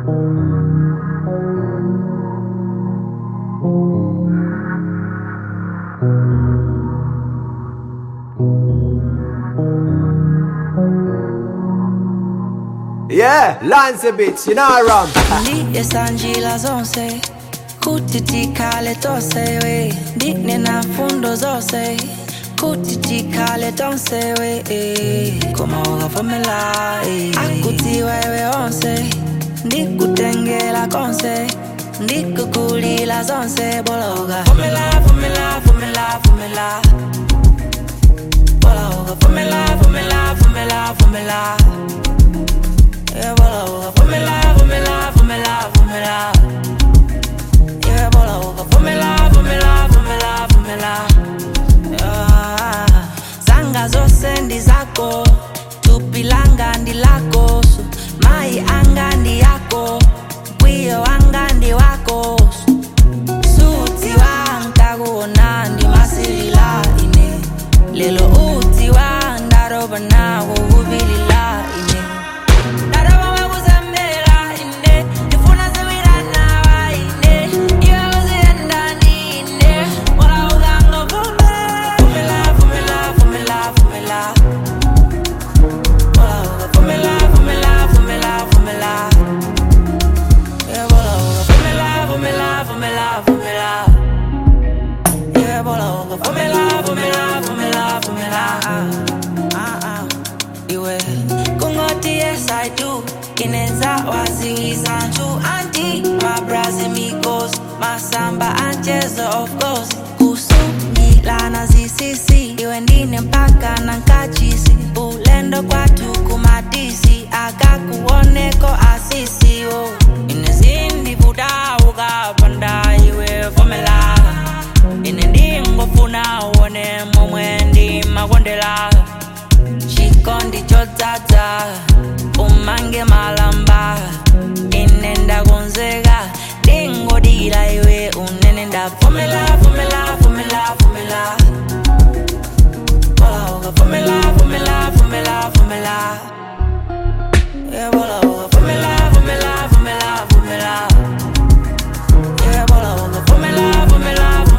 Yeah, Lance Beats, you know Ram. ndiyesanjila zonse kuti tikhale tonse we ndinena fundo zonse kuti tikhale tonse we eh. koma ukavumela eh. akuti wewe onse ndikutengela konse ndikukulila zonse bologa vumela vumela vumela vumela bologa vumela vumela vumela vumela Yeah, bologa vumela vumela vumela vumela Yeah, bologa vumela vumela vumela vumela Yeah. zanga zose ndi zako tupi langa ndi lako so mai anga ndi yako mkwiyo wanga ndi wako suti wanga kuona ndi masilila ine lelo uti wandaroba nawo kubilila ine ndaroba wakuzembela ine ndifuna ziwiranaba ine iwe uziyenda ndine wala uganga vumela vumela vumela vumela wala uga vumela vumela vumela vumela yeah, bola uga vumela vumela vumela vumela yeah, bola uga vumela vumela vumela vumela ah, ah, ah. iwe kungoti yes i do kinenza waziwiza nju anti mabrazi migos masamba anchezo of course kusungilana zisisi iwe ndine mpaka na nkachisi ulendo kwathu kumatisi akakuoneko asisi o inezindivudauka panda iwe vomela ine ndingofuna uone momwe ndimakondela chikondi chodzadza umange malamba ine ndakonzeka ndingodira iwe unene ndavomela vomela vomela vomela Bola uka vomela